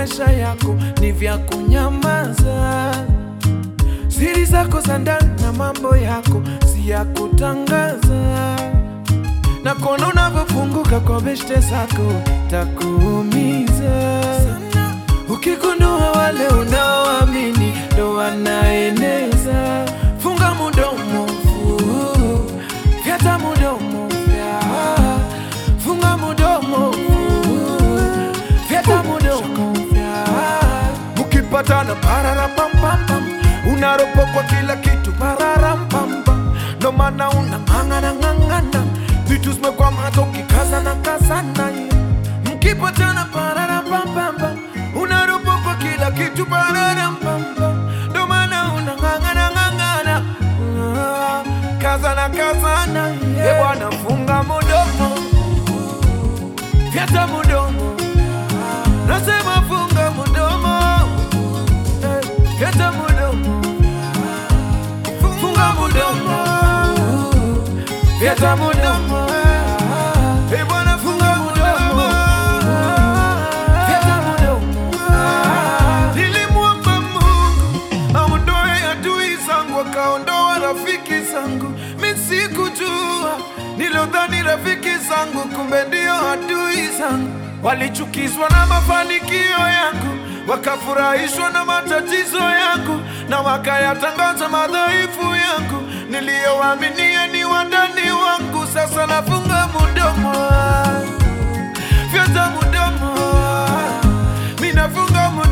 maisha yako ni vya kunyamaza. Siri zako za ndani na mambo yako si ya kutangaza, na kuona unavyofunguka kwa beshte zako takuumiza ukigundua wale unaoamini ndo wanaeneza. Funga mudomo, fu, fyata mudomo, fya. funga mudomo, fu, fyata mudomo, fya. Mukipatana pararapampam, unaropokwa kila kitu pararampam, ndo maana unang'ang'ana ng'ang'ana, vitu zimekwama hata ukikazana kazana mkipatana pararapampam, unaropokwa kila kitu pararampam, ndo maana unang'ang'ana ng'ang'ana, Ah, kazana kazana, ye bwana, funga mudomo, fyata mudomo, nasema funga mudomo, eh, fyata mudomo, funga mudomo, fyata mudomo, eh, bwana, funga mudomo, fyata mudomo. Nilimwomba Mungu aondoe adui zangu, akaondoa rafiki zangu. Mi sikujua, nilodhani rafiki zangu, kumbe ndio adui zangu. Walichukizwa na mafanikio yangu, wakafurahishwa na matatizo yangu, na wakayatangaza madhaifu yangu. Niliyowaaminia ni wandani wangu, sasa nafunga mudomo, fyata mudomo, mi nafunga mudomo